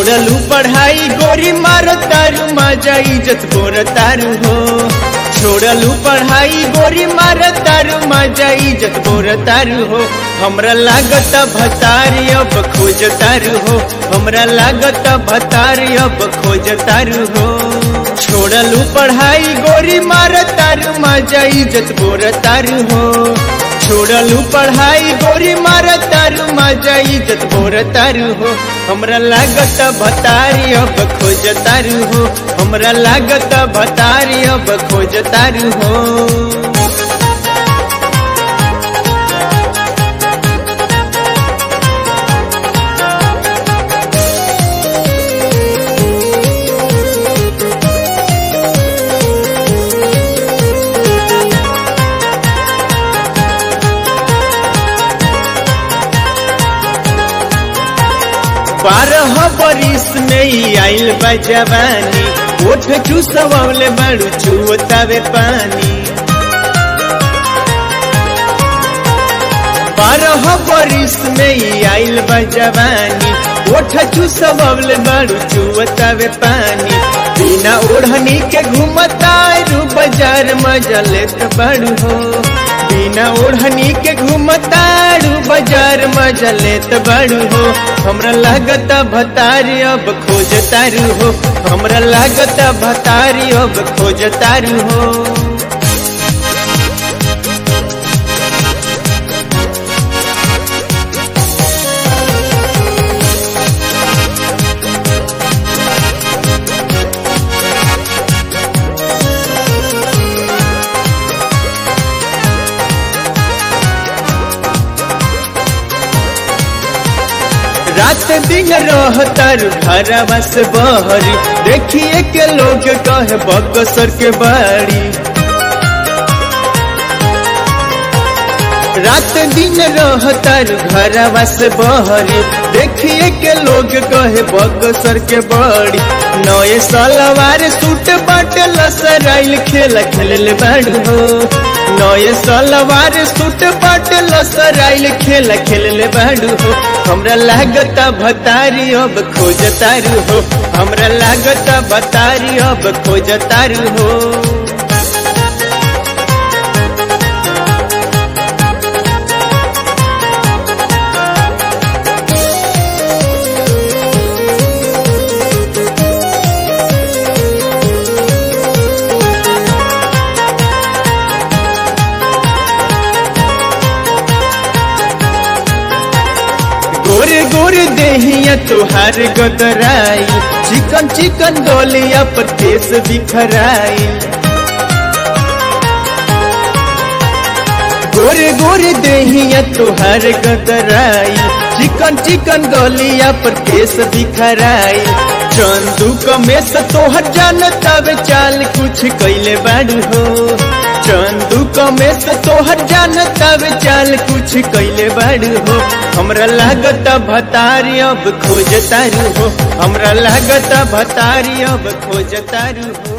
छोड़लू पढ़ाई गोरी मार तारू मजा इज्जत बोर तारू हो छोड़लू पढ़ाई गोरी मार तारू मजा इज्जत बोर तारू हो हमरा लागत भतारी अब खोज तारू हो हमरा लागत भतारी अब खोज तारू हो छोड़लू पढ़ाई गोरी मार तारू मजा इज्जत बोर तारू हो छोड़लू पढ़ाई गोरी मार तारू मजा इज्जत बोर तारू हो हमरा लागत भतारी अब खोज तारू हो हमरा लागत भतारी अब खोज तारू हो बारह बरिस में ही आइल बा जवानी ओठ चूसवले बाड़ू चुवतावे पानी बारह बरिस में ही आइल बा जवानी ओठ चूसवले बाड़ू चुवतावे पानी बिना ओढ़नी के घूमता रू बाजार मजा लेत बाड़ू हो बिना ओढ़नी के घूमतारू बाजार मजा लेत बाड़ू हो हमरा लागत भतारी अब खोज तारू हो हमरा लागत भतारी अब खोज तारू हो रात दिन रहतर घरवा से बहरी देखिए के लोग कहे बकसर के बाड़ी रात दिन रहतर घरवा से बहरी देखिए के लोग कहे बकसर के बड़ी नए सलवार सूट बट लसराइल खेल खेल बाड़ू हो नए सलवार सूट बट लसराइल खेल खेल बाड़ू हो हमरा लागत भतारी अब खोज तारू हो हमरा लागत भतारी अब खोज तारू हो गोरे गोरे देहिया तुहार गदराई चिकन चिकन डोलिया पर केस बिखराई गोरे गोरे देहिया तुहार गदराई चिकन चिकन डोलिया पर केस बिखराई चंदू कमेश तोहर जानता वे चाल कुछ कैले बाड़ू हो चंदू कमेश तोहर जानता वे चाल कुछ कैले बाड़ू हो हमरा लागत भतारी अब खोज तारू हो हमरा लागत भतारी अब खोज तारू हो